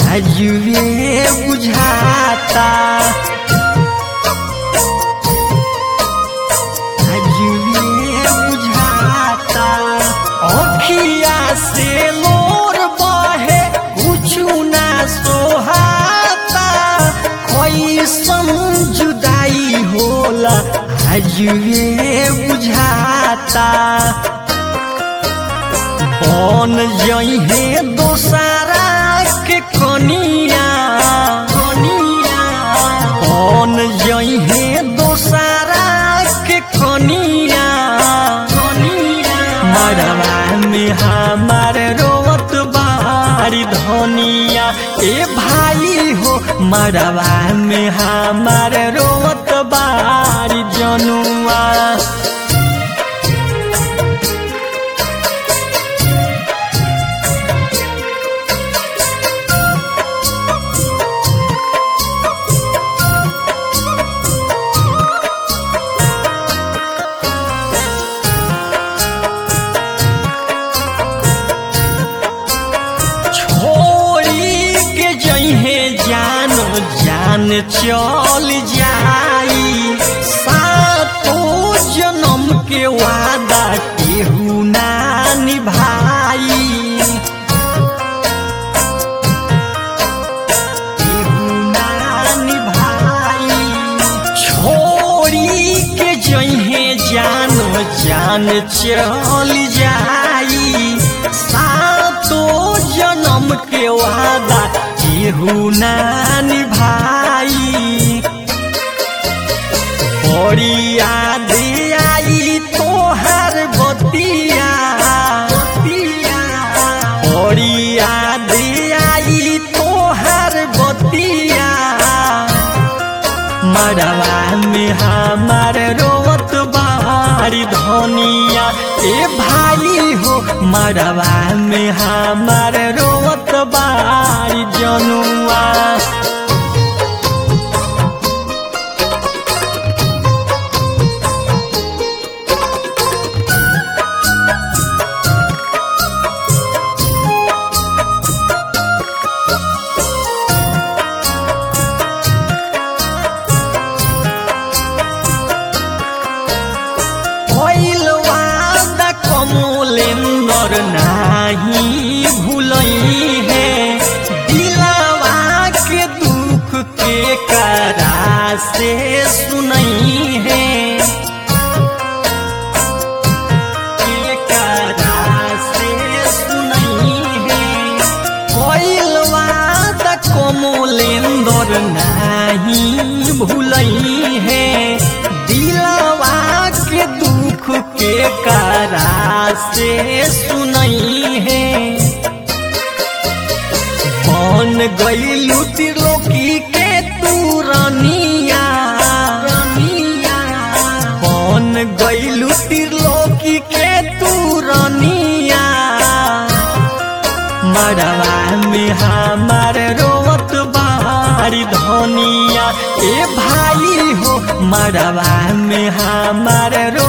आजुए बुझाता आजुए बुझाता अखिया से लोर बहे कुछु ना सोहाता कैसन जुदाई होला आजुए बुझाता कौन जइहे दोसारा के कनिया कनिया कौन जइहे दोसारा के कनिया कनिया मरवा में हमार रोवत बारी धनिया ए भाई हो मरवा में हमार रोवत बारी जनुआ छोड़ी के जइहे जान जान चल जाई सातो जन्म के वादा केहू ना निभाई केहू ना निभाई छोड़ी के जइहे जान जान चल जाई सातो जन्म के वादा केहू ना निभाई बड़ी याद आई तोहर बतिया बड़ी याद आई तोहर बतिया मरवा में हमार रोवत बारी धनिया ए भाई हो मरवा में हमार रोवत बारी जनुआ भइल वादा कमलेन्दर नाही भूलई है दिलावा के दुख के करा से सुनई है के करा से सुनई है भइल वादा कमलेन्दर नाही भूलई है दिलवा के दुख के करा से सुनई है बन गईलू त्रिलोकी के तू रनिया बन गईलू त्रिलोकी के तू रनिया मरवा में हमार रोवत बारी धनिया ए भाई हो मरवा में हमार